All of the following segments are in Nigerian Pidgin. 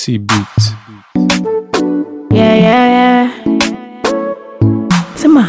T beat. Yeah, yeah, yeah. Tima.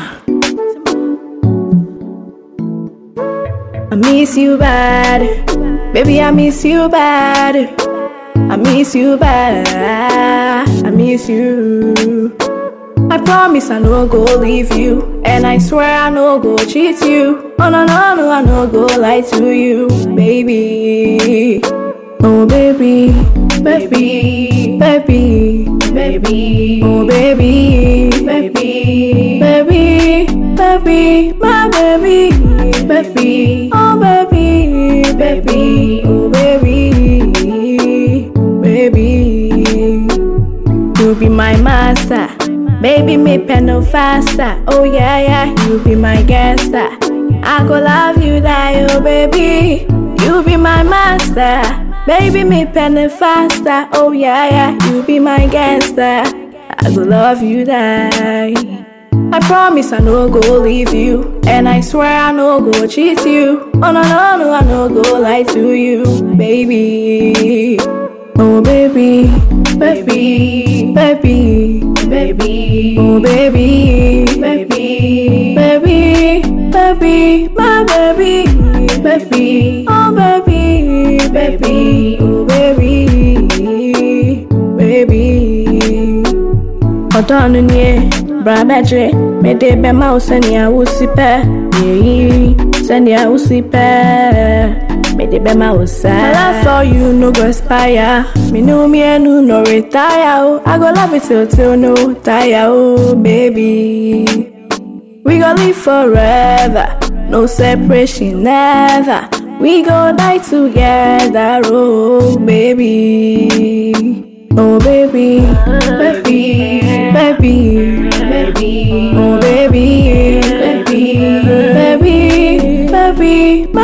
I miss you bad. Baby, I miss you bad. I miss you bad. I miss you. I promise I no go leave you. And I swear I no go cheat you. Oh no no no, I no go lie to you, baby. Oh baby, baby, baby, baby. Oh baby, baby, baby, baby, my baby, baby. Oh baby, baby, oh baby, baby. You be my master. Baby, me pen no faster. Oh yeah, yeah, you be my gangster. I go love you die, oh baby. You be my master. Baby, me pen no faster. Oh yeah, yeah, you be my gangster. I go love you die. I promise I no go leave you, and I swear I no go cheat you. Oh no no no, I no go lie to you, baby. Oh baby, baby, baby, baby, oh baby, baby, baby, baby, my baby, baby, oh baby, baby, oh baby, baby. Ọ̀dọ́ ọ̀nù ni ẹ, bra mẹ́jẹ, mẹ́dẹ bẹ́ máa sẹ́ni àwòsí pẹ́, yẹ̀yí sẹ́ni àwòsí pẹ́. Made it be my side. My love for you no go expire. Me know me and you no retire. Oh. I go love it till till no tire. Oh baby, we gon' live forever. No separation never. We gon' die together. Oh baby, oh baby, baby, baby, baby, oh baby, baby, baby, baby.